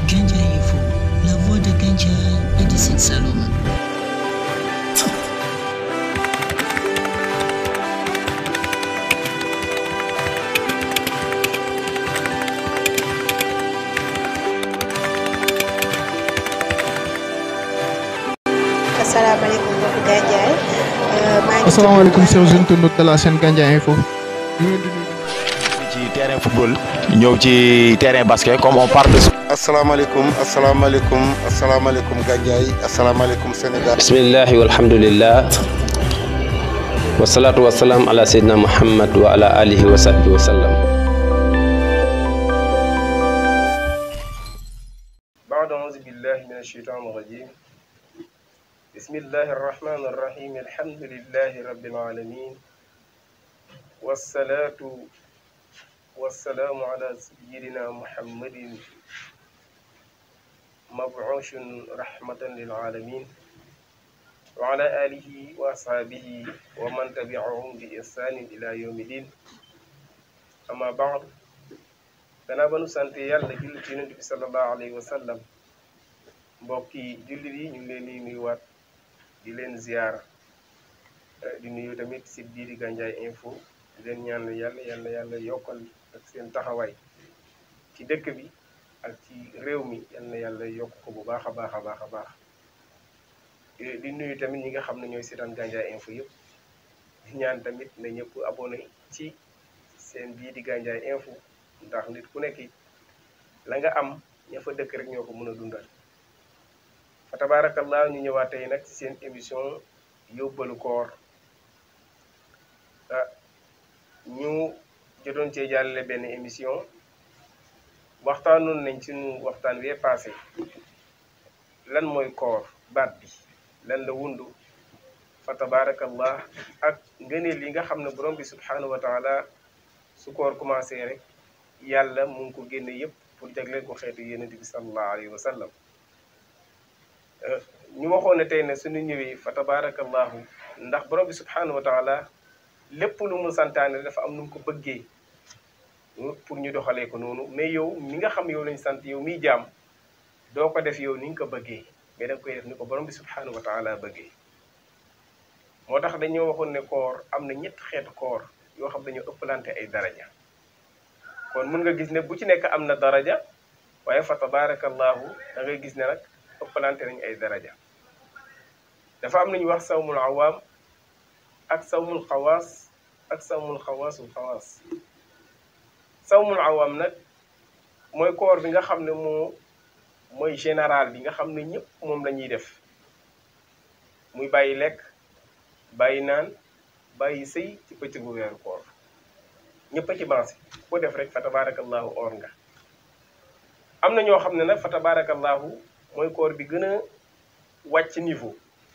Gandiaye Info, la voix de Gandiaye et de Sine Saloum. asalaamaaleykum mbokki Gandiaye maa ngi asalaamaaleykum chers internautes de la chaîne Gandiaye Info. ci terrain football ñëw ci terrain basket comme on parle de asalaamaaleykum asalaamaaleykum asalaamaaleykum Gandiaye asalaamaaleykum Sénégal. bismillahi walhamdulillah wasalaatu wasalaam ala seydina muhammad wa ala alihi wa sahbihi wa sallam بعد أعوذ بالله من الشيطان الرجيم بسم الله الرحمن الرحيم الحمد لله رب العالمين والصلاة والسلام على سيدنا محمد مبعوث رحمة للعالمين وعلى آله وأصحابه ومن تبعهم بإحسان إلى يوم الدين أما بعد danaa ba nu sant yàlla julli ci yonent bi sallallahu alayhi wa sallam mbokki jullit yi ñu ngi leen di nuyuwaat di leen ziyaara di nuyu tamit site bii di Gandiaye Info di leen ñaan yàlla yàlla yàlla yokkal ak seen taxawaay ci dëkk bi ak ci réew mi yal na yàlla yokk ko bu baax a baax a baax a baax di nuyu tamit ñi nga xam ne ñooy seetaan Gandiaye Info yëpp di ñaan tamit na ñëpp abonné ci seen bii di Gandiaye Info ndax nit ku nekk la nga am ña fa dëkk rek ñoo ko mën a dundal fa tabarakallah ñu ñëwaat tey nag ci seen émission yóbbalu koor ah ñu jotoon cee jàllale benn émission waxtaanoon nañ suñu waxtaan wee passé lan mooy koor baat bi lan la wundu fa tabarakallah ak ngëneel yi nga xam ne borom bi subhanahu wa taala su koor commencé rek yàlla mu ngi ko génne yëpp pour jagleel ko xeetu yonent bi sallallahu alayhi wa sallam ñu waxoon ne tey ne suñu ñëwee fa tabarakallahu ndax borom bi subhanahu wa taala lépp lu mu santaane dafa am nu mu ko bëggee pour ñu doxalee ko noonu mais yow mi nga xam yow lañ sant yow miy jaam doo ko def yow ni nga ko bëggee mais da nga koy def ni ko borom bi subhanahu wa taala bëggee moo tax dañoo waxoon ne koor am na ñett xeetu koor yoo xam dañoo ëppalante ay daraja kon mun nga gis ne bu ci nekk am na daraja waaye fa tabarakallahu da ngay gis ne nag ëppalante nañ ay daraja dafa am nañu wax sawmul awaam ak sawmul xawaas ak sawmul xawaasul xawaas sawmul awaam nag mooy koor bi nga xam ne moo mooy général bi nga xam ne ñëpp moom la ñuy def muy bàyyi lekk bàyyi naan bàyyi sëy ci bëccëgu weeru koor ñëpp a ci bancé ko def rek fa tabarakallahu or nga am na ñoo xam ne nag fa tabarakallahu mooy koor bi gën a wàcc niveau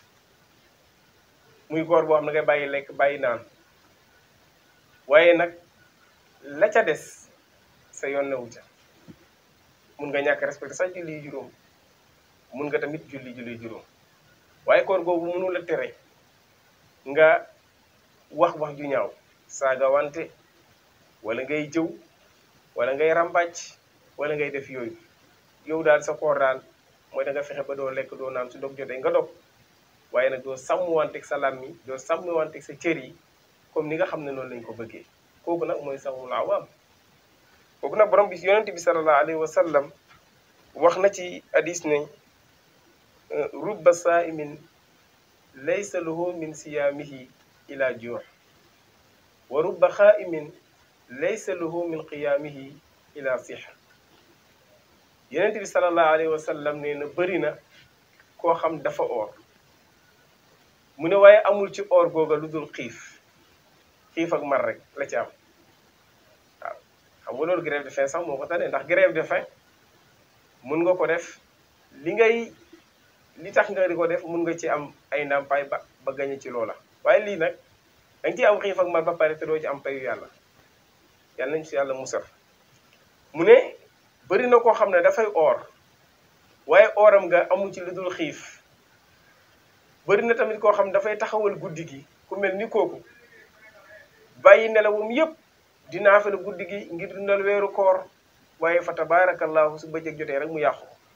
muy koor boo xam ne ngay bàyyi lekk bàyyi naan waaye nag la ca des sa yoon newu ca mun nga ñàkk respecté sax julli juróom mun nga tamit julli julli juróom waaye koor googu mënu la tere nga wax wax ju ñaaw saaga wante wala ngay jëw wala ngay ràmbàcc wala ngay def yooyu yow daal sa koor daal mooy da nga fexe ba doo lekk doo naan su dog jotee nga dog waaye nag doo sàmm wanteeg sa làmmi doo sàmm wanteeg sa cër yi comme ni nga xam ne noonu lañ ko bëggee kooku nag mooy sawmul awaam kooku nag borom bi yonent bi sallallahu alayhi wa sallam wax na ci hadis ne rubba saimin laysa lahu min siyaamihi ila juux wa rubba xaaimin laysa lahu min qiyaamihi ila sixa yonent bi sallallahu alayhi wa sallam nee na bëri na koo xam dafa oor mu ne waaye amul ci oor googa lu dul xiif xiif ak mar rek la ci am waaw xam nga loolu grève de faim sax moo ko tane ndax grève de faim mun nga ko def li ngay li tax nga di ko def mun nga ci am ay ndàmpaay ba ba gañe ci loola waaye lii nag danga ciy am xiif ak mar ba pare te doo ci am payu yàlla yàlla nañ ci yàlla musal mu ne bëri na koo xam ne dafay oor waaye ooram nga amul ci lu dul xiif bëri na tamit koo xam ne dafay taxawal guddi gi ku mel ni kooku bàyyi nelawum yépp di naafila guddi gi ngir dundal weeru koor waaye fa tabaarakallahu su bëccëg jotee rek mu yàqu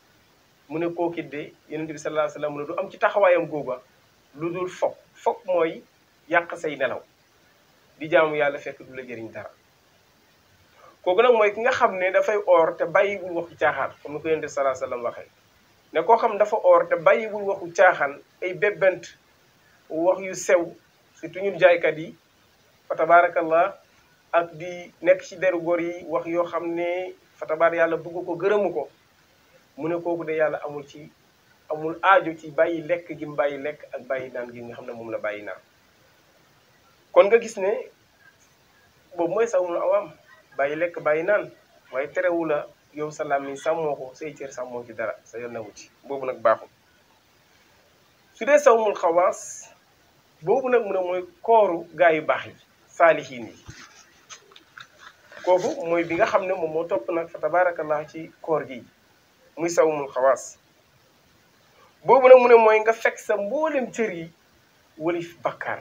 mu ne kookit de yonent bi sallallahu alayhi wasallam mu ne du am ci taxawaayam googa lu dul fokk fokk mooy yàq say nelaw di jaamu yàlla fekk du la jëriñ dara kooku nag mooy ki nga xam ne dafay oor te bàyyiwul waxu caaxaan comme ni ko yonent bi sallallahu alayhi wasallam waxee ne koo xam dafa oor te bàyyiwul waxu caaxaan ay bébbant wax yu sew surtout ñun jaaykat yi fa tabaarakallah ak di nekk ci deru góor yi wax yoo xam ne fa tabaar yàlla bëgg ko gërëmu ko mu ne kooku de yàlla amul ci amul aajo ci bàyyi lekk gi mu bàyyi lekk ak bàyyi naan gi nga xam ne moom la bàyyi naan kon nga gis ne boobu mooy sawmul awam bàyyi lekk bàyyi naan waaye terewu la yow sa làmmiñ sàmmoo ko say cër sàmmoo ci dara sa yoon newu ci boobu nag baaxul su dee sawmul xawaas boobu nag mu ne mooy kooru gaa yu baax yi saalihiin yi kooku mooy bi nga xam ne moom moo topp nag fa tabaarakallah ci koor gi muy sawmul xawaas boobu nag mu ne mooy nga fekk sa mboolem cër yi wëlif bakkaar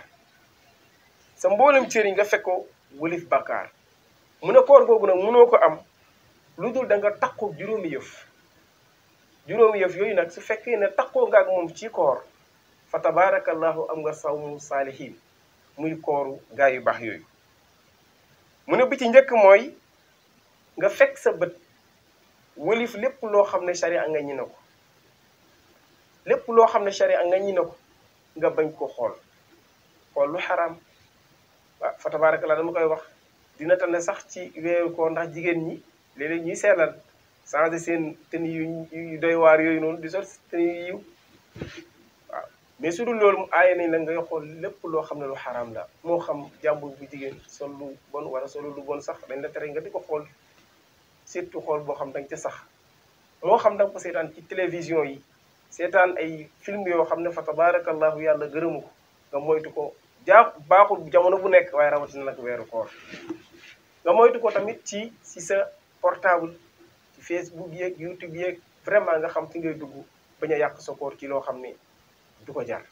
sa mboolem cër yi nga fekk ko wëlif bakkaar mu ne koor googu nag mënoo ko am lu dul da nga takkoo juróomi yëf juróomi yëf yooyu nag su fekkee ne takkoo nga ak moom ci koor fa tabaarakallahu am nga sawmu saalihiin muy kooru gaa yu baax yooyu mu ne bi ci njëkk mooy nga fekk sa bët wëlif lépp loo xam ne sharia nga ñi na ko lépp loo xam ne sharia nga ñi na ko nga bañ ko xool xool lu xaraam waaw fa tabaarakallah dama koy wax dina tane sax ci weeru koor ndax jigéen ñi léeg-léeg ñuy seelal changé seen tenue yu yu doy waar yooyu noonu di sol tenue yu yiw waaw mais su dul loolu mu aaye nañ la ngay xool lépp loo xam ne lu xaraam la moo xam jàmbur bu jigéen sol lu bon wala solo lu bon sax dañ la tere nga di ko xool surtout xool boo xam danga ca sax moo xam danga ko seetaan ci télévision yi seetaan ay film yoo xam ne fa tabaarakallahu yàlla gërëmu ko nga moytu ko jaa baaxul jamono bu nekk waaye rawatina nag weeru koor nga moytu ko tamit ci si sa portable ci Facebook yeeg YouTube yeeg vraiment nga xam fi ngay dugg bañ a yàq sa koor ci loo xam ne du ko jar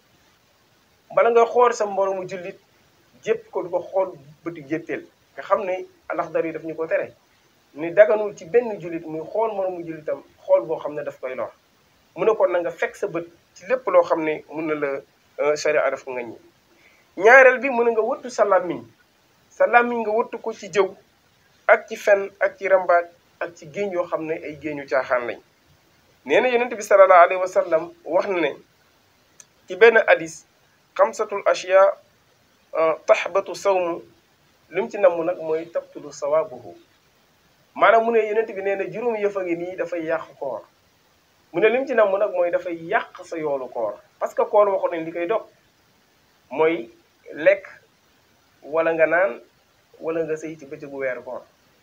bala nga xool sa mboroomu jullit jépp ko du ko xool bëtu jéppeel nga xam ne alaxdar yi daf ñu ko tere ni daganul ci benn jullit muy xool moroomu jullitam xool boo xam ne daf koy lor mu ne kon na nga fekk sa bët ci lépp loo xam ne mun na la sharia daf ko nga ñi ñaareel bi mu ne nga wëttu sa làmmiñ sa làmmiñ nga wëttu ko ci jëw ak ci fen ak ci rambaaj ak ci géeñ yoo xam ne ay géeñu caaxaan lañ nee na yonent bi sallallahu alayhi wa sallam wax na ne ci benn hadis xamsatul ashiya taxbatu sawmu li mu ci namm nag mooy tabtulu sawaabuhu maanaam mu ne yonent bi nee na juróom yëf a ngi nii dafay yàq koor mu ne li mu ci namm nag mooy dafay yàq sa yoolu koor parce que koor waxoon nañ li koy dog mooy lekk wala nga naan wala nga sëy ci bëccëgu weeru koor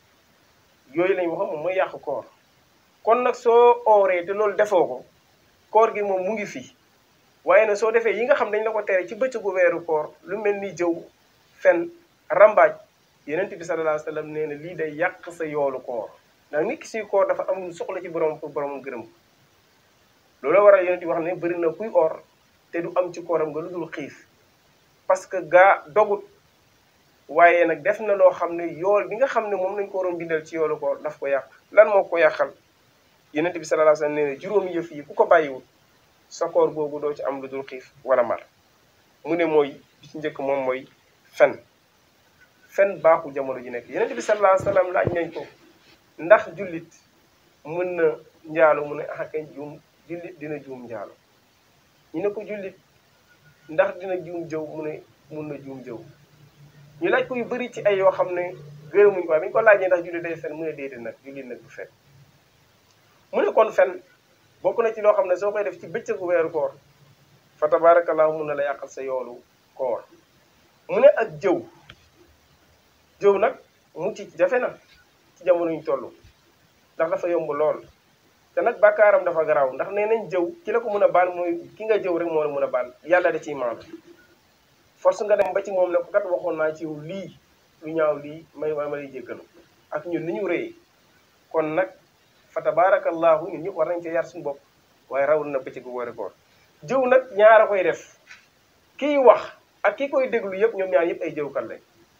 yooyu lañ waxoon moom mooy yàq koor kon nag soo ooree te loolu defoo ko koor gi moom mu ngi fi waaye nag soo defee yi nga xam dañ la ko tere ci bëccëgu weeru koor lu mel ni jëw fen rambaaj yenent bi sallallahu alayhi wa sallam nee na lii day yàq sa yoolu koor ndax nit ki suy koor dafa am soxla ci borom pour borom gërëm ko loolu waral yenent bi wax ne bëri na kuy or te du am ci kooram nga lu dul xiif parce que gaa dogut waaye nag def na loo xam ne yool bi nga xam ne moom lañ ko waroon bindal ci yoolu koor daf ko yàq lan moo ko yàqal yenent bi sallallahu alayhi wa sallam nee na juróomi yëf yi ku ko bàyyiwul sa koor googu doo ci am lu dul xiif wala mar mu ne mooy bi ci njëkk moom mooy fen fen baaxul jamono ji nekk yenent bi sallallahu alayhi wa sallam laaj nañ ko ndax jullit mën na njaalo mu ne ah kañ juum jullit dina juum njaalo ñu ne ko jullit ndax dina juum jëw mu ne mun na juum jëw ñu laaj ko yu bëri ci ay yoo xam ne gërëmuñ ko waaye bi ñu ko laajee ndax jullit day fen mu ne déedéet nag jullit nag du fen mu ne kon fen bokk na ci loo xam ne soo koy def ci bëccëgu weeru koor fa tabarakallahu mun na la yàqal sa yoolu koor mu ne ak jëw jëw nag mucc ci jafe na ci jamono ñu toll ndax dafa yomb lool te nag bàkkaaram dafa garaaw ndax nee nañ jëw ki la ko mën a baal mooy ki nga jëw rek moo la mën a baal yàlla da ciy maandu force nga dem ba ci moom ne ko kat waxoon naa ci yow lii lu ñaaw lii may ma lay jéggalu ak ñun ni ñu rëyee kon nag fa tabarakallahu ñun ñëpp war nañ ci yar suñu bopp waaye rawul na bëccëgu woori koor jëw nag ñaar a koy def kiy wax ak ki koy déglu yëpp ñoom ñaar yëpp ay jëwkat lañ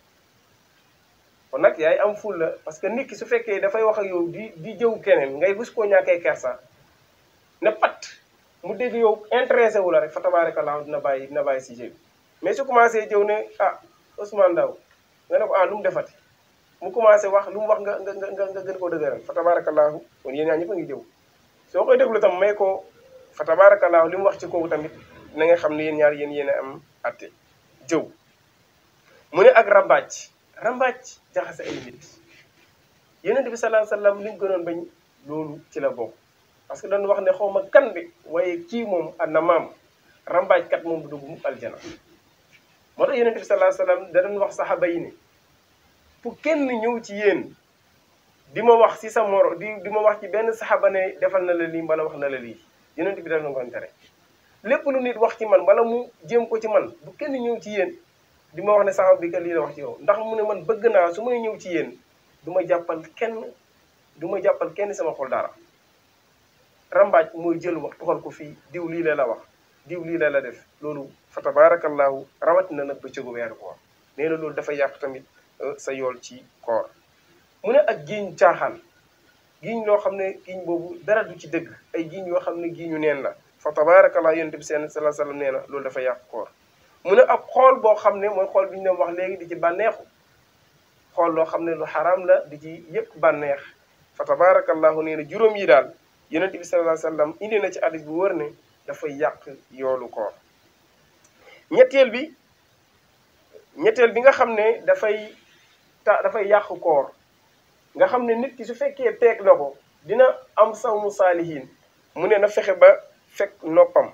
kon nag yaay am ful la parce que nit ki su fekkee dafay wax ak yow di di jëw keneen ngay bus koo ñàkkee kersa ne pat mu dégg yow intéressé wu la rek fa tabarakallah dina bàyyi dina bàyyi sujet bi mais su commencé jëw ne ah Ousmane Ndaw nga ne ko ah lu mu defati mu commencé wax lu mu wax nga nga nga nga gën koo dëgëral fa tabarakallahu kon yéen ñaa ñëpp a ngi jëw soo koy déglu tam may ko fa tabarakallahu li mu wax ci kooku tamit na nga xam ne yéen ñaar yéen yéen a am atte jëw mu ne ak rambaaj rambaaj jaxase ay nit yonent bi sallallahu alayhi wasallam li mu gënoon bañ loolu ci la bokk parce que dañu wax ne xaw ma kan bi waaye kii moom na maam rambaajkat moom du dugg mu aljana moo tax yonent bi sallallahu alayhi wasallam da doon wax saxaaba yi ne fu kenn ñëw ci yéen di ma wax si sa moro di di ma wax ci benn saxaaba ne defal na la lii mbala wax na la lii yonent bi da doon ko tere lépp lu nit wax ci man wala mu jéem ko ci man bu kenn ñëw ci yéen di ma wax ne saxaaba bi kat lii la wax ci yow ndax mu ne man bëgg naa su may ñëw ci yéen du ma jàppal kenn du ma jàppal kenn sama xol dara rambaaj mooy jël wax tuxal ko fii diw lii la la wax diw lii la la def loolu fa tabarakallahu rawatina nag bëccëgu weeru koor nee na loolu dafa yàq tamit sa yool ci koor mu ne ak giiñ caaxaan giiñ loo xam ne giiñ boobu dara du ci dëgg ay giiñ yoo xam ne giiñu neen la fa tabarakallahu yonent bi seen sallallahu alayhi wasallam nee na loolu dafa yàq koor mu ne ak xool boo xam ne mooy xool bi ñu doon wax léegi di ci bànneexu xool loo xam ne lu xaraam la di ci yëpp bànneex fa tabarakallahu nee na juróom yi daal yonent bi sallallahu alayhi wasallam indi na ci hadis bu wër ne dafay yàq yoolu koor ñetteel bi ñetteel bi nga xam ne dafay ta dafay yàq koor nga xam ne nit ki su fekkee teeg na ko dina am sawmu saalihin mu ne na fexe ba fekk noppam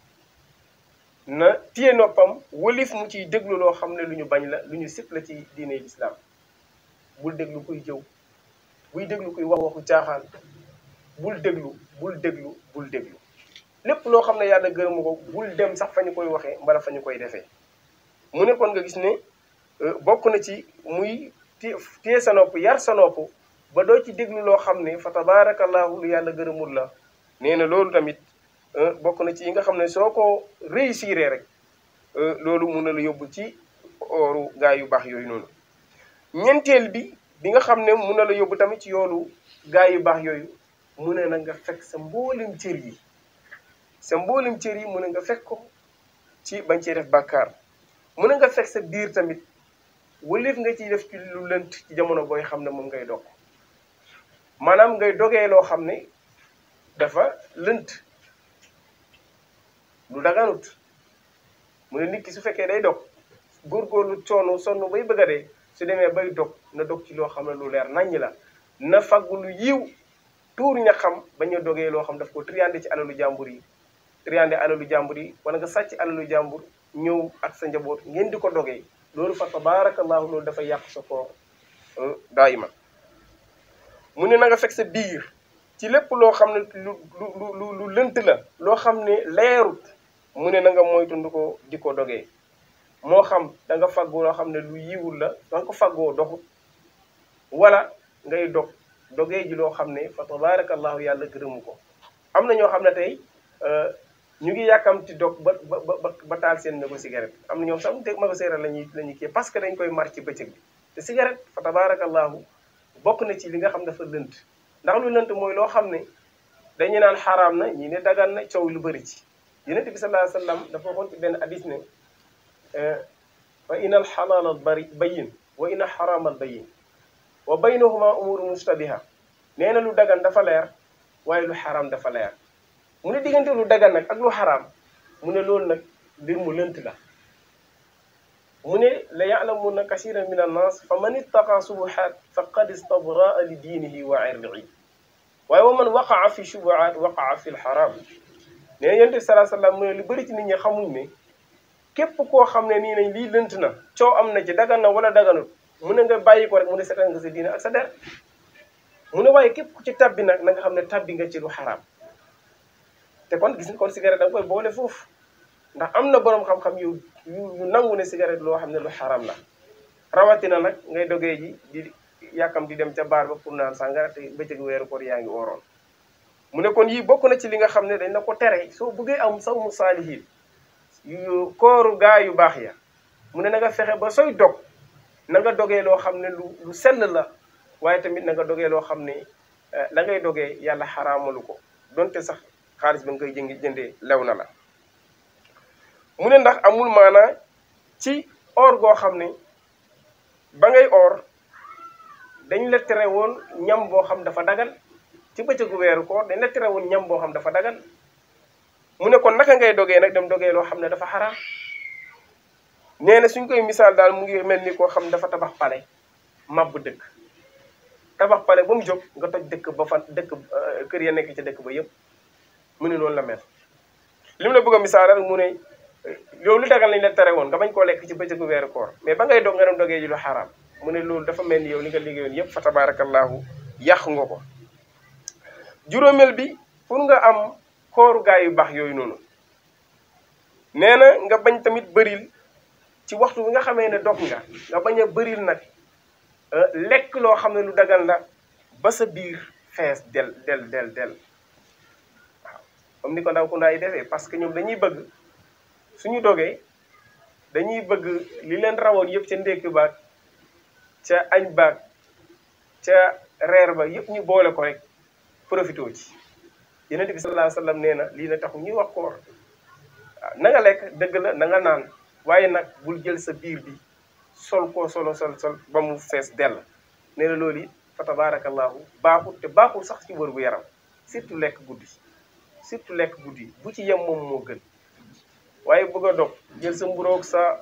na téye noppam wëlif mu ciy déglu loo xam ne lu ñu bañ la lu ñu sip la ci diine lislaam bul déglu kuy jëw buy déglu kuy wax waxu caaxaan bul déglu bul déglu bul déglu lépp loo xam ne yàlla gërëmu ko bul dem sax fa ñu koy waxee mbala fa ñu koy defee mu ne kon nga gis ne bokk na ci muy téye sa nopp yar sa nopp ba doo ci déglu loo xam ne fa tabarakallahu lu yàlla gërëmul la nee na loolu tamit bokk na ci yi nga xam ne soo ko réussir rek loolu mun na la yóbbu ci ooru gaa yu baax yooyu noonu ñeenteel bi bi nga xam ne mun na la yóbbu tamit ci yoolu gaa yu baax yooyu mu ne na nga fekk sa mboolem cër yi sa mboolem cër yi mu ne nga fekk ko ci bañ cee def bàkkaar mu ne nga fekk sa biir tamit wëlif nga ciy def ci lu lënt ci jamono booy xam ne moom ngay dog maanaam ngay dogee loo xam ne dafa lënt lu daganut mu ne nit ki su fekkee day dog góorgóorlu coono sonn bay bëgg a dee su demee bay dog na dog ci loo xam ne lu leer naññ la na faggu lu yiw tuur ña xam bañ a dogee loo xam daf ko triande ci alalu jàmbur yi triande alalu jàmbur yi wala nga sàcc alalu jàmbur ñëw ak sa njaboot ngeen di ko dogee loolu fa tabarakallahu loolu dafa yàq sa koor daa iman mu ne na nga fekk sa biir ci lépp loo xam ne lu lu lu lu lënt la loo xam ne leerut mu ne na nga moytundu ko di ko dogee moo xam da nga faggoo loo xam ne lu yiwul la da nga ko faggoo doxut wala ngay dog dogee ji loo xam ne fa tabarakallahu yàlla gërëmu ko am na ñoo xam ne tey ñu ngi yàkkamti dog ba ba ba ba taal seen mégo cigarette am na ñoom sax te mégo cigarette la ñuy la ñuy kii parce que dañ koy mar ci bëccëg bi te cigarette fa tabarakallahu bokk na ci li nga xam dafa lënt ndax lu lënt mooy loo xam ne dañu naan xaraam na ñii ne dagan na coow lu bëri ci yonent bi sallallahu alayhi wa sallam dafa waxoon ci benn hadis ne fa ina al xalaala bari bayin wa ina xaraama bayin wa baynahuma umuru mustabiha nee na lu dagan dafa leer waaye lu xaraam dafa leer mu ne diggante lu dagan nag ak lu xaraam mu ne loolu nag mbir mu lënt la mu ne la ya'lamuna kasiran min annas fa man ittaqa subuhat faqad istabraa li diinihi wa irdihi waaye wa man waqaa fi shubuhat waqaa fi lxaram nee na yonent bi salaa sallam mu ne lu bëri ci nit ñi xamuñ ne képp koo xam ne nii nañ lii lënt na coow am na ci dagan na wala daganut mu ne nga bàyyi ko rek mu ne seetal nga sa diine ak sa der mu ne waaye képp ku ci tabbi nag na nga xam ne tabbi nga ci lu xaraam te kon gis nga kon cigarette da nga koy boole foofu ndax am na boroom xam-xam yu yu nangu ne cigarette loo xam ne lu xaraam la rawatina nag ngay dogee ji di yàkkam di dem ca baar ba pour naan sàngara te bëccëg weeru koor yaa ngi ooroon mu ne kon yii bokk na ci li nga xam ne dañ na ko tere soo bëggee am saw mu saalihiin yu kooru gaa yu baax ya mu ne na nga fexe ba sooy dog na nga dogee loo xam ne lu lu sell la waaye tamit na nga dogee loo xam ne la ngay dogee yàlla xaraamalu ko donte sax xaalis ba nga koy jëngi jëndee lew na la mu ne ndax amul maanaa ci or goo xam ne ba ngay or dañ la tere woon ñam boo xam dafa dagal ci bëccëgu weeru koor dañ la tere woon ñam boo xam dafa dagal mu ne kon naka ngay dogee nag dem dogee loo xam ne dafa xaraam nee na suñ koy misaal daal mu ngi mel ni koo xam dafa tabax pale màbb dëkk tabax pale ba mu jóg nga toj dëkk ba fa dëkk kër ya nekk ci dëkk ba yëpp mu ne noonu la mel li mu la bëgg a misaal rek mu ne yow lu dagal lañ la tere woon nga bañ koo lekk ci bëccëgu weeru koor mais ba ngay dog nga dem dogee ji lu xaraam mu ne loolu dafa mel ni yow li nga liggéeyoon yëpp fa tabarakallahu yàq nga ko juróomeel bi pour nga am kooru gaay yu baax yooyu noonu nee na nga bañ tamit bëril ci waxtu bi nga xamee ne dog nga nga bañ a bëril nag lekk loo xam ne lu dagal la ba sa biir fees del del del del waaw comme ni ko ndaw ku ndaa yi defee parce que ñoom dañuy bëgg suñu dogee dañuy bëgg li leen rawoon yëpp ca ndékki baag ca añ baag ca reer ba yëpp ñu boole ko rek profité ci yonent bi sallallahu alayhi wa sallam nee na lii na taxu ñuy wax koor waaw na nga lekk dëgg la na nga naan waaye nag bul jël sa biir bi sol koo solo sol sol ba mu fees dell nee na loolu it fa tabarakallahu baaxul te baaxul sax ci wër bu yaram surtout lekk guddi surtout lekk guddi bu ci yem moom moo gën waaye bëgg a dog jël sa mburoog sa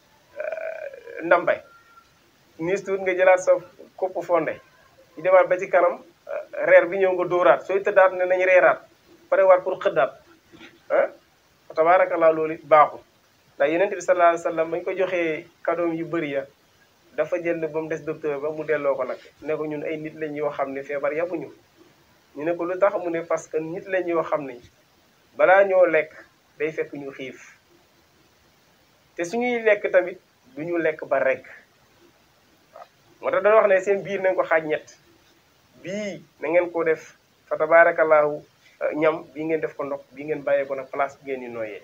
ndambay niis tuut nga jëlaat sa kopp fonde ñu demaat ba ci kanam reer bi ñëw nga dóoraat sooy tëddaat ne nañ reeraat pare waat pour xëddaat ah fa tabarakallah loolu it baaxul ndax yeneen bi sallallahu alayhi wa sallam bañ ko joxee kadoom yu bëri ya dafa jël ba mu des docteur ba mu delloo ko nag ne ko ñun ay nit lañ yoo xam ne feebar yabuñu ñu ne ko lu tax mu ne parce que nit lañ yoo xam ne balaa ñoo lekk day fekk ñu xiif te suñuy lekk tamit du ñu lekk ba rekk waaw moo tax dañoo wax ne seen biir nañ ko xaaj ñett bii na ngeen ko def fa tabarakallahu ñam bii ngeen def ko ndox bii ngeen bàyyee ko nag place bi ngeen di nooyee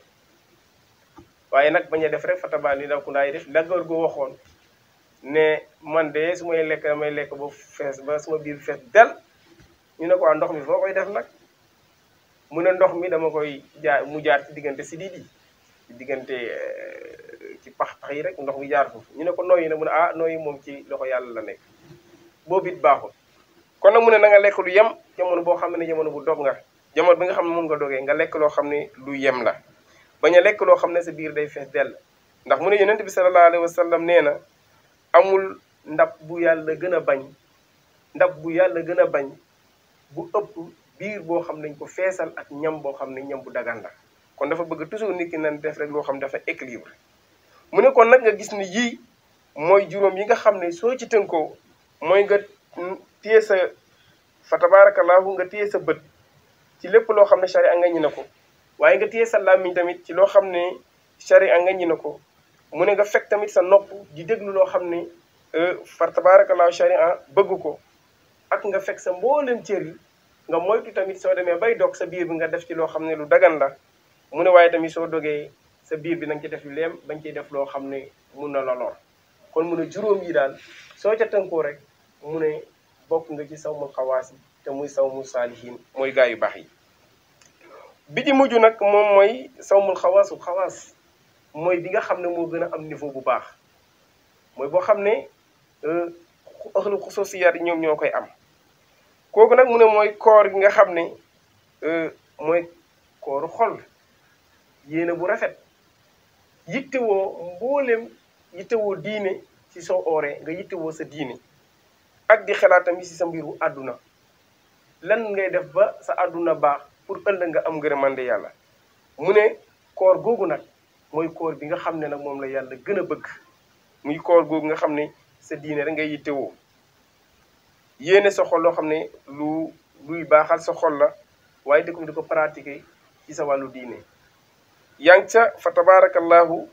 waaye nag bañ a def rek fa tabaa li daw ku ndaay def la góor gu waxoon ne man de su may lekk damay lekk ba fees ba suma biir fees del ñu ne ko ndox mi foo koy def nag mu ne ndox mi dama koy jaar mu jaar ci diggante si di ci diggante ci pax pax yi rek ndox mi jaar foofu ñu ne ko nooyi na mu ne ah nooyi moom ci loxo yàlla la nekk boobu it baaxul kon nag mu ne na nga lekk lu yem jamono boo xam ne jamono bu dog nga jamono bi nga xam ne moom nga dogee nga lekk loo xam ne lu yem la bañ a lekk loo xam ne sa biir day fees dell ndax mu ne yonent bi sallallahu alayhi wa sallam nee na amul ndab bu yàlla gën a bañ ndab bu yàlla gën a bañ bu ëpp biir boo xam ne dañ ko feesal ak ñam boo xam ne ñam bu dagan la kon dafa bëgg toujours nit ki nan def rek loo xam ne dafa équilibre mu ne kon nag nga gis ni yii mooy juróom yi nga xam ne soo ci tënkoo mooy nga téye sa fa tabarakallahu nga téye sa bët ci lépp loo xam ne sharia nga ñi na ko waaye nga téye sa làmmiñ tamit ci loo xam ne sharia nga ñi na ko mu ne nga fekk tamit sa nopp di déglu loo xam ne fa tabarakallahu sharia bëgg ko ak nga fekk sa mboolem cër yi nga moytu tamit soo demee bay dog sa biir bi nga def ci loo xam ne lu dagan la mu ne waaye tamit soo dogee sa biir bi na nga ci def lu leem bañ ciy def loo xam ne mun na la lor kon mu ne juróom yi daal soo ca tënkoo rek mu ne bokk nga ci sawmul xawaas yi te muy sawmul saalihin mooy gaa yu baax yi bi di mujj nag moom mooy sawmul xawaasul xawaas mooy bi nga xam ne moo gën a am niveau bu baax mooy boo xam ne ëxlu xususiyaat yi ñoom ñoo koy am kooku nag mu ne mooy koor gi nga xam ne mooy kooru xol yéene bu rafet yittewoo mboolem yittewoo diine ci soo ooree nga yittewoo sa diine ak di xalaat tamit ci sa mbiru àdduna lan ngay def ba sa àdduna baax pour ëllëg nga am ngërëmande yàlla mu ne koor googu nag mooy koor bi nga xam ne nag moom la yàlla gën a bëgg muy koor googu nga xam ne sa diine rek ngay yittewoo yéene sa xol loo xam ne lu luy baaxal sa xol la waaye di ko di ko pratiquer ci sa wàllu diine yaa ngi ca fa tabarakallahu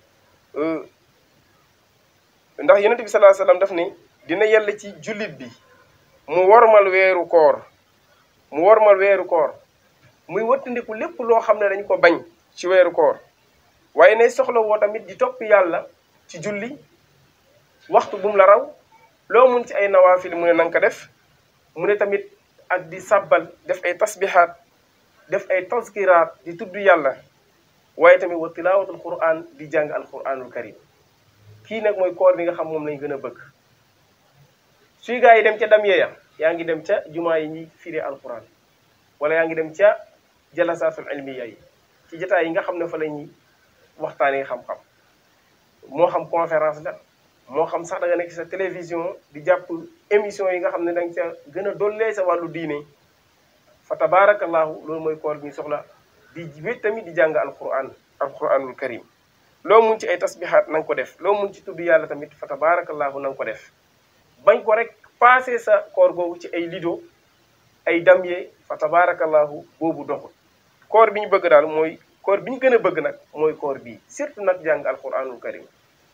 ndax yonent bi sallallahu alayhi wasallam daf ne dina yàlla ci jullit bi mu wormal weeru koor mu wormal weeru koor muy wattandiku lépp loo xam ne dañ ko bañ ci weeru koor waaye ne soxla woo tamit di topp yàlla ci julli waxtu bu mu la raw loo mun ci ay nawaafil mu ne nanga ko def mu ne tamit ak di sabbal def ay tasbihaat def ay tazkiraat di tudd yàlla waaye tamit wa tilaawatul quran di jàng alquranul karim kii nag mooy koor bi nga xam moom lañ gën a bëgg suy gaa yi dem ca dam yeeya yaa ngi dem ca jumaa yi ñuy firi alquran wala yaa ngi dem ca jalasaatul ilmiya yi ci jotaay yi nga xam ne fa la ñuy waxtaanee xam-xam moo xam conférence la moo xam sax da nga nekk sa télévision di jàpp émission yi nga xam ne da nga ca gën a dollee sa wàllu diine fa tabaarakallahu loolu mooy koor bi ñu soxla di wét tamit di jàng alquran alquranul karim loo mun ci ay tasbihaat na nga ko def loo mun ci tudd yàlla tamit fa tabaarakallahu na nga ko def bañ ko rek passé sa koor googu ci ay lido ay damye fa tabaarakallahu boobu doxul koor bi ñu bëgg daal mooy koor bi ñu gën a bëgg nag mooy koor bii surtout nag jàng alquranul karim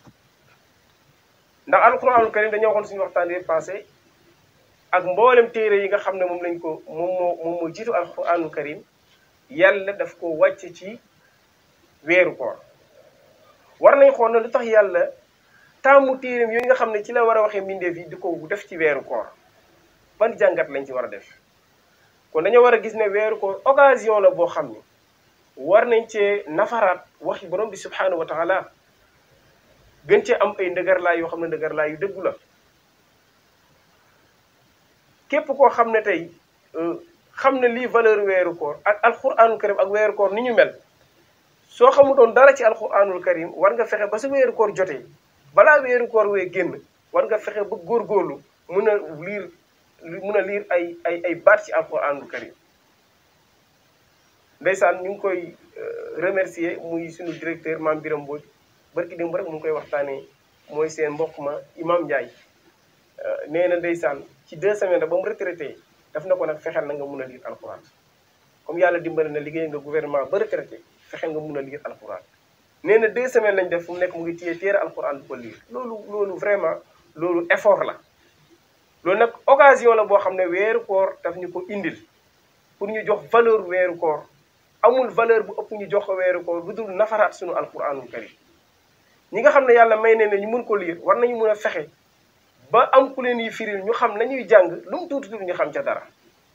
ndax alquranul karim dañoo waxoon suñu waxtaan bi passé ak mboolem téere yi nga xam ne moom lañ ko moom moo moom moo jiitu alquranul karim yàlla daf ko wàcc ci weeru koor war nañ xool na lu tax yàlla taamu téereem yooyu nga xam ne ci la war a waxee mbindeef yi di ko def ci weeru koor ban jàngat lañ ci war a def kon dañoo war a gis ne weeru koor occasion la boo xam ne war nañ cee nafaraat waxi borom bi subhanahu wa taala gën cee am ay ndëgërlaay yoo xam ne ndëgërlaay yu dëggu la képp koo xam ne tey xam ne lii valeur weeru koor ak alquranul karim ak weeru koor ni ñu mel soo xamutoon dara ci alquranul karim war nga fexe ba sa weeru koor jotee balaa weeru koor wee génn war nga fexe ba góorgóorlu mun a liir mun a liir ay ay ay baat ci alquranul karim ndeysaan ñu ngi koy remercier muy suñu directeur maam Biram Mbodj barki démb rek mu ngi koy waxtaanee mooy seen mbokk ma imam Ndiaye nee na ndeysaan ci deux semaines ba mu retraité daf na ko nag fexeel na nga mun a liir alquran comme yàlla dimbali na liggéey nga gouvernement ba retraité fexeel nga mun a liir alquran nee na deux semaines lañ def fu mu nekk mu ngi téye téere alquran bu ko liir loolu loolu vraiment loolu effort la loolu nag occasion la boo xam ne weeru koor daf ñu ko indil pour ñu jox valeur weeru koor amul valeur bu ëpp ñu jox ko weeru koor lu dul nafaraat suñu alquranul karim ñi nga xam ne yàlla may ne ne ñu mun ko liir war nañu mun a fexe ba am ku leen yi firil ñu xam nañuy jàng lu mu tuuti tuuti ñu xam ca dara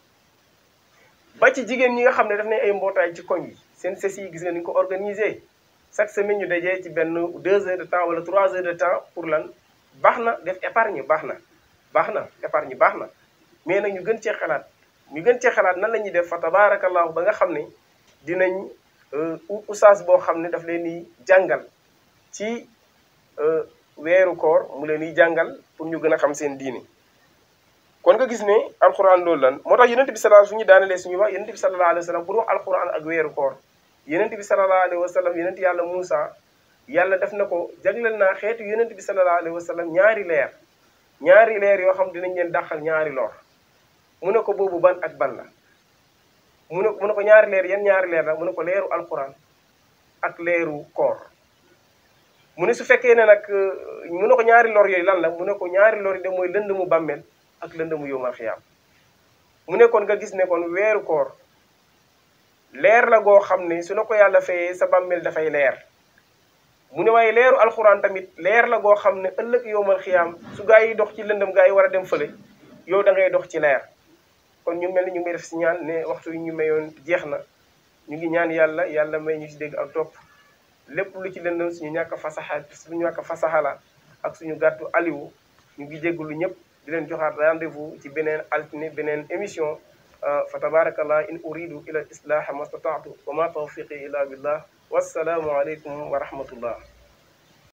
ba ci jigéen ñi nga xam ne daf nañ ay mbootaay ci koñ yi seen ses yi gis nga ni ñu ko organisé chaque semaine ñu dajee ci benn deux heures de temps wala trois heures de temps pour lan baax na def épargne baax na baax na épargne baax na mais nag ñu gën cee xalaat ñu gën cee xalaat nan la ñuy def fa tabaarakallahu ba nga xam ne dinañ oustaz boo xam ne daf leen di jàngal ci weeru koor mu leen di jàngal pour ñu gën a xam seen diini kon nga gis ne alquran loolu lan moo tax yonent bi sallallahu su ñu daanelee suñu wax yonent bi sallallahu alayhi wa sallam pour wax alquran ak weeru koor yonent bi sallallahu alayhi wa sallam yonent yàlla Moussa yàlla def na ko jagleel naa xeetu yonent bi sallallahu alayhi wa sallam ñaari leer ñaari leer yoo xam dinañ leen dàqal ñaari lor mu ne ko boobu ban ak ban la mu ne mu ne ko ñaari leer yan ñaari leer la mu ne ko leeru alquran ak leeru koor mu ne su fekkee ne nag mu ne ko ñaari lor yooyu lan la mu ne ko ñaari lor yi de mooy lënd mu bàmmeel ak lënd mu yowmal xiyaam mu ne kon nga gis ne kon weeru koor leer la goo xam ne su na ko yàlla fayee sa bàmmeel dafay leer mu ne waaye leeru alxuraan tamit leer la goo xam ne ëllëg yowmal xiyaam su gaa yi dox ci lëndëm gaa yi war a dem fële yow da ngay dox ci leer kon ñu mel ni ñu ngi def si ñaan ne waxtu yi ñu mayoon jeex na ñu ngi ñaan yàlla yàlla may ñu si dégg ak topp lépp lu ci lëndëm suñu ñàkk fasaxa suñu ñàkk fasaxala ak suñu gàttu aliwu ñu ngi jégalu ñëpp di leen joxaat rendez-vous ci beneen altine beneen émission fa tabarakallah in uridu ila al islaha ma stataatu wa ma tawfiqi illa billah wassalaamu aleykum wa rahmatullah